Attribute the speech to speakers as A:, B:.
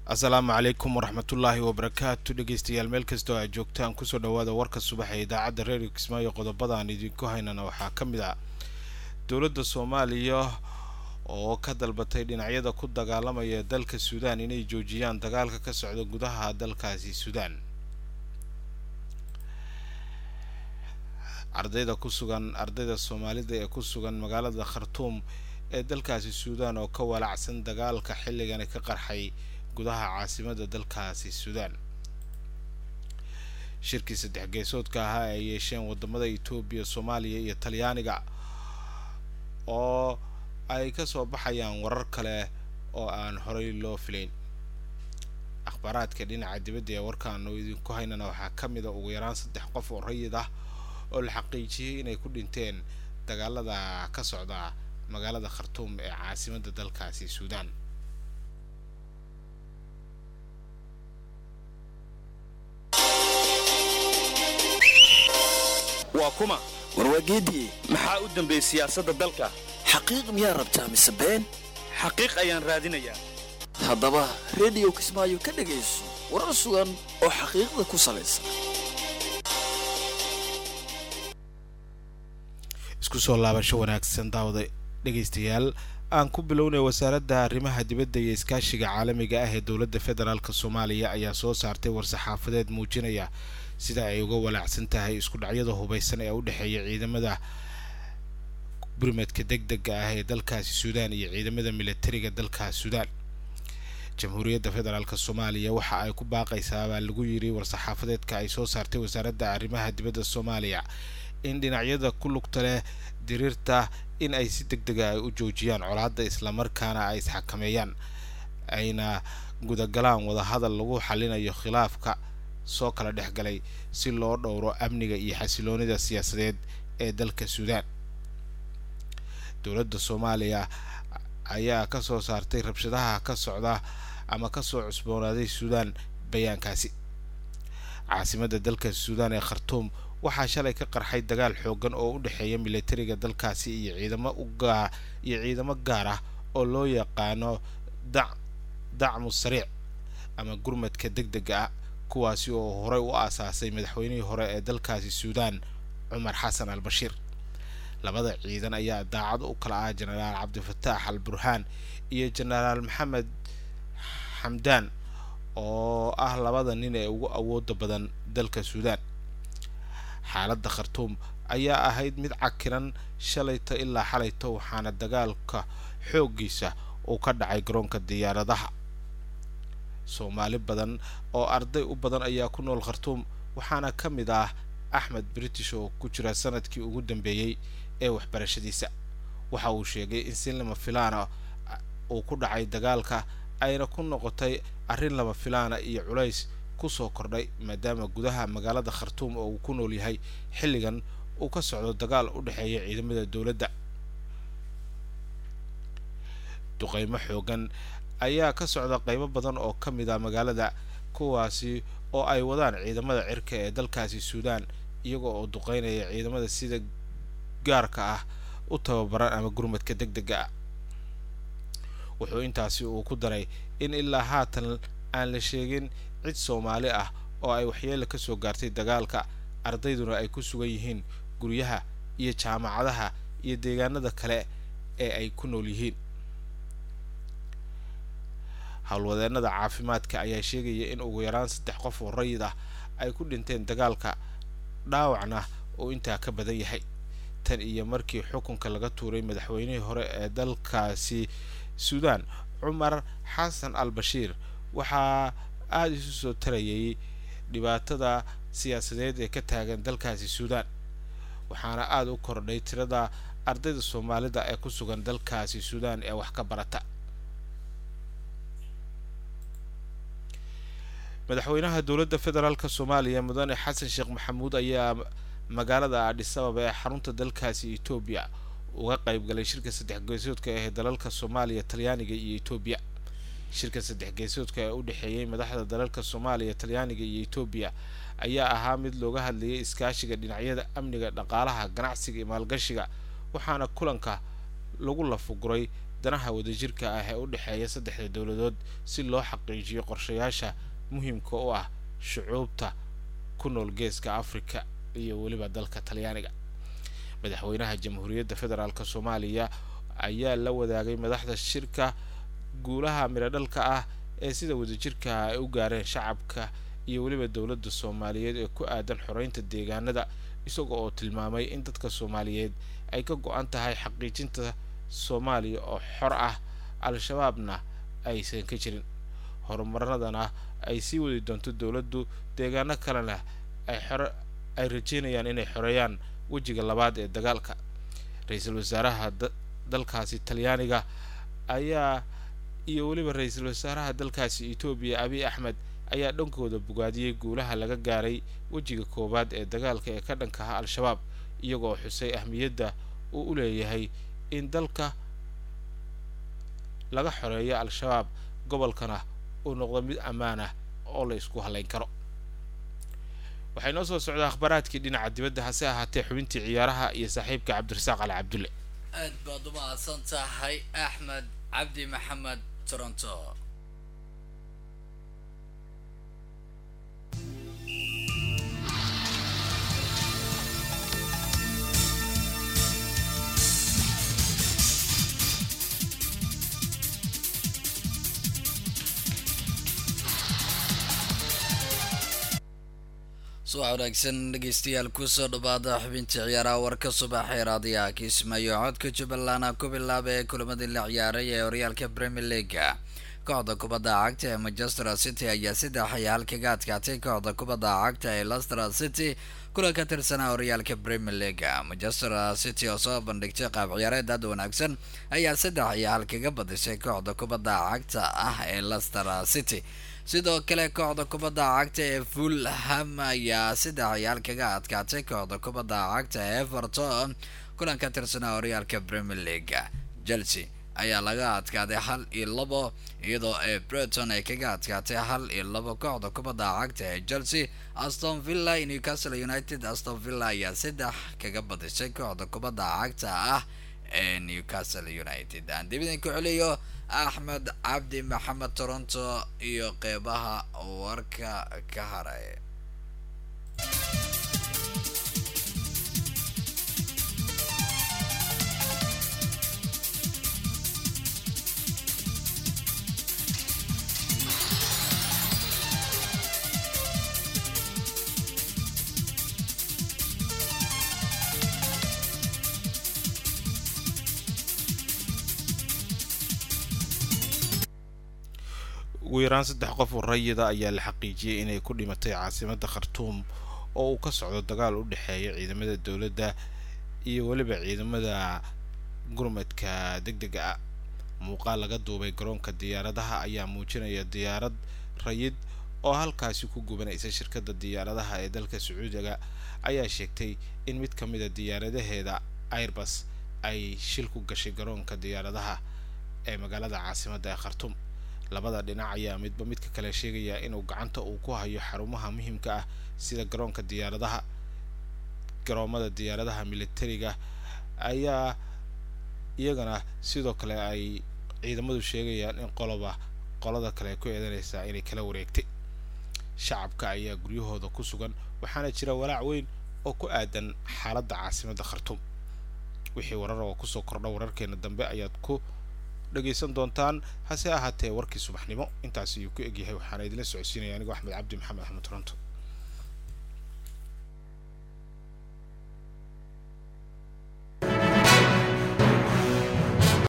A: asalaamu calaykum waraxmatullaahi wabarakaatu dhegeystayaal meel kastoo aad joogtaan kusoo dhawaada warka subax ee idaacadda reerio kismaayo qodobada aan idinku haynana waxaa ka mid ah dowladda soomaaliya oo ka dalbatay dhinacyada ku dagaalamaya dalka suudaan inay joojiyaan dagaalka ka socda gudaha dalkaasi suudaan ardayda ku sugan ardayda soomaalida ee ku sugan magaalada khartuum ee dalkaasi suudaan oo ka walacsan dagaalka xilligani ka qarxay gudaha caasimada dalkaasi suudaan shirkii saddex geesoodka ahaa ay yeesheen wadamada etoobiya soomaaliya iyo talyaaniga oo ay kasoo baxayaan warar kale oo aan horey loo filayn akhbaaraadka dhinaca dibadda ee warkaanu idinku haynana waxaa ka mid a ugu yaraan saddex qof oo rayid ah oo la xaqiijiyey inay ku dhinteen dagaalada ka socda magaalada khartuum ee caasimada dalkaasi suudaan
B: waa kuma
C: warwaageediye
B: maxaa u dambeeyey siyaasadda dalka
C: xaqiiq miyaa rabtaa mise been
B: xaqiiq ayaan raadinayaa
C: haddaba rediyo kismaayo ka dhegayso warar sugan oo xaqiiqda ku salaysan
A: isku soo laabasho wanaagsan daawada dhegaystayaal aan ku bilownay wasaaradda arrimaha dibadda iyo iskaashiga caalamiga ah ee dowladda federaalk soomaaliya ayaa soo saartay war-saxaafadeed muujinaya sida ay uga walaacsan tahay isku dhacyada hubaysan ee u dhexeeya ciidamada burmadka deg dega ah ee dalkaasi suudaan iyo ciidamada militariga dalkaas suudaan jamhuuriyadda federaalk soomaaliya waxa ay ku baaqaysaa baa lagu yiri war-saxaafadeedka ay soo saartay wasaaradda arrimaha dibadda soomaaliya in dhinacyada ku lugta leh diriirta in ay si deg dega ay u joojiyaan colaadda islamarkaana ay isxakameeyaan ayna gudagalaan wadahadal lagu xalinayo khilaafka soo kala dhex galay si loo dhowro amniga iyo xasiloonida siyaasadeed ee dalka suudaan dowladda soomaaliya ayaa ka soo saartay rabshadaha ka socda ama kasoo cusboonaaday suudaan bayaankaasi caasimadda dalka suudaan ee khartuum waxaa shalay ka qarxay dagaal xoogan oo u dhexeeya militariga dalkaasi iyo ciidamo ugaa iyo ciidamo gaar ah oo loo yaqaano dac dacmu sariic ama gurmadka deg dega ah kuwaasi oo horey u aasaasay madaxweynihii hore ee dalkaasi suudaan cumar xasan al bashiir labada ciidan ayaa daacad u kala ah jenaraal cabdifataax al burhaan iyo jenaraal maxamed xamdaan oo ah labada nin ee ugu awooda badan dalka suudaan xaaladda khartuum ayaa ahayd mid cakiran shalayta ilaa xalayta waxaana dagaalka xooggiisa uu ka dhacay garoonka diyaaradaha soomaali badan oo arday u badan ayaa ku nool khartuum waxaana ka mid ah axmed british oo ku jira sanadkii ugu dambeeyey ee waxbarashadiisa waxa uu sheegay in si lama filaana uu ku dhacay dagaalka ayna ku noqotay arrin lama filaana iyo culays kusoo kordhay maadaama gudaha magaalada khartuum oo uu ku nool yahay xilligan uu ka socdo dagaal u dhexeeya ciidamada dowladda duqeymo xoogan ayaa ka socda qeybo badan oo ka mid ah magaalada kuwaasi oo ay wadaan ciidamada cirka ee dalkaasi suudaan iyaga oo duqeynaya ciidamada sida gaarka ah u tababaran ama gurmadka deg dega ah wuxuu intaasi uu ku daray in ilaa haatan aan la sheegin cid soomaali ah oo ay waxyeelo ka soo gaartay dagaalka ardayduna ay ku sugan yihiin guryaha iyo jaamacadaha iyo deegaanada kale ee ay ku nool yihiin howlwadeenada caafimaadka ayaa sheegaya in ugu yaraan saddex qof oo rayid ah ay ku dhinteen dagaalka dhaawacna uu intaa ka badan yahay tan iyo markii xukunka laga tuuray madaxweynihii hore ee dalkaasi suudaan cumar xasan al bashiir waxaa aada isu soo tarayay dhibaatada siyaasadeed ee ka taagan dalkaasi suudaan waxaana aada u kordhay tirada ardayda soomaalida ee ku sugan dalkaasi suudaan ee wax ka barata madaxweynaha dowladda federaalk soomaaliya mudane xasan sheekh maxamuud ayaa magaalada adhisababa ee xarunta dalkaasi etoobiya uga qayb galay shirka saddex geesoodka ee dalalka soomaaliya talyaaniga iyo etoobiya shirka saddex geesoodka ee u dhexeeyey madaxda dalalka soomaaliya talyaaniga iyo etoobiya ayaa ahaa mid looga hadlayay iskaashiga dhinacyada amniga dhaqaalaha ganacsiga iyo maalgashiga waxaana kulanka lagu lafuguray danaha wadajirka ah ee u dhexeeya saddexda dowladood si loo xaqiijiyo qorshayaasha muhiimka u ah shucuubta ku nool geeska afrika iyo weliba dalka talyaaniga madaxweynaha jamhuuriyadda federaalk soomaaliya ayaa la wadaagay madaxda shirka guulaha miradhalka ah ee sida wadajirka ay u gaareen shacabka iyo weliba dowladda soomaaliyeed ee ku aadan xoreynta deegaanada isaga oo tilmaamay in dadka soomaaliyeed ay ka go-an tahay xaqiijinta soomaaliya oo xor ah al-shabaabna aysan ka jirin horumaradana ay sii wadi doonto dowladdu deegaano kalena ay xore ay rajeynayaan inay xoreeyaan wejiga labaad ee dagaalka ra-iisul wasaaraha dalkaasi talyaaniga ayaa iyo weliba ra-iisul wasaaraha dalkaasi etoobiya abiy axmed ayaa dhankooda bogaadiyey guulaha laga gaaray wejiga koowaad ee dagaalka ee ka dhanka ah al-shabaab iyagoo xusay ahmiyadda uu u leeyahay in dalka laga xoreeyo al-shabaab gobolkana uu noqdo mid ammaan ah oo la isku halayn karo waxay noo soo socdaa akhbaaraadkii dhinaca dibadda hase ahaatee xubintii ciyaaraha iyo saaxiibka cabdirasaaq ali cabdulle
C: aad baad u mahadsan tahay axmed cabdi maxamed toronto subax wanaagsan dhegeystayaal kusoo dhawaada xubinta ciyaaraha warka subaxee raadiyaha kiismaayo codka jubbaland ku bilaaba ee kulamadii la ciyaaray ee horyaalka premier leaga kooxda kubadda cagta ee manchester city ayaa saddex iyo hal kaga adkaatay kooxda kubadda cagta ee leicester city kulan ka tirsanaa horyaalka premier leaga manchester city oo soo bandhigtay qaab ciyaareed aad wanaagsan ayaa saddex iyo hal kaga badisay kooxda kubadda cagta ah ee leicester city sidoo kale kooxda kubadda cagta ee fulham ayaa saddex ciyaal kaga adkaatay kooxda kubadda cagta ee everton kulan ka tirsanaa horyaalka premier league chelsea ayaa laga adkaaday hal iyo labo iyadoo ee breton ay kaga adkaatay hal iyo labo kooxda kubadda cagta ee chelsea aston villa iyo newcastle united aston villa ayaa saddex kaga badisay kooxda kubadda cagta ah ee newcastle united aan dibidin ku celiyo axmed cabdi maxamed toronto iyo qeybaha warka ka haray
A: ugu yaraan saddex qof oo rayida ayaa la xaqiijiyey inay ku dhimatay caasimadda khartuum oo uu ka socdo dagaal u dhexeeya ciidamada dowladda iyo weliba ciidamada gurmadka deg dega ah muuqaal laga duubay garoonka diyaaradaha ayaa muujinaya diyaarad rayid oo halkaasi ku gubanaysa shirkadda diyaaradaha ee dalka sacuudiga ayaa sheegtay in mid ka mid a diyaaradaheeda airbus ay shil ku gashay garoonka diyaaradaha ee magaalada caasimadda ee khartuum labada dhinac ayaa midba midka kale sheegaya inuu gacanta uu ku hayo xarumaha muhiimka ah sida garoonka diyaaradaha garoomada diyaaradaha militariga ayaa iyagana sidoo kale ay ciidamadu sheegayaan in qoloba qolada kale ku eedanaysaa inay kala wareegtay shacabka ayaa guryahooda ku sugan waxaana jira walaac weyn oo ku aadan xaaladda caasimadda khartuum wixii warar oo kusoo kordha wararkeena dambe ayaad ku dhegaysan doontaan hase ahaatee warkii subaxnimo intaas ayuu ku egyahay waxaana idinla socodsiinaya anigoo axmed cabdi maxamed axmed toronto